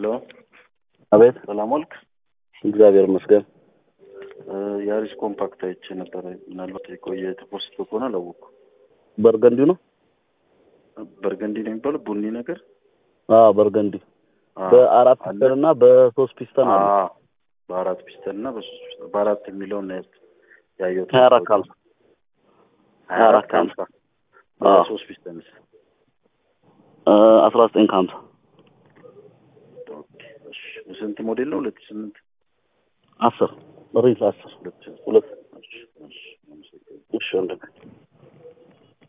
አቤት ሰላም ዋልክ። እግዚአብሔር ይመስገን። የአሪስ ኮምፓክት አይቼ ነበረ። ምናልባት የቆየ ተፖስቶ ከሆነ አላወቅኩም። በርገንዲ ነው? በርገንዲ ነው የሚባለው ቡኒ ነገር አዎ በርገንዲ አዎ፣ በአራት አለ። ፒስተን እና በሶስት ፒስተን አለ። አዎ፣ በአራት ፒስተን እና በሶስት ፒስተን በአራት የሚለውን ነው ያየሁት። ሀያ አራት ከሀምሳ ሀያ አራት ከሀምሳ አዎ። በሶስት ፒስተንስ አስራ ዘጠኝ ከሀምሳ ኦኬ፣ እሺ። ስንት ሞዴል ነው? ሁለት ሺህ ስምንት አስር ሪል አስር ሁለት ሺህ ሁለት እሺ፣ እሺ፣ አመሰግናለሁ። እሺ ወንድሜ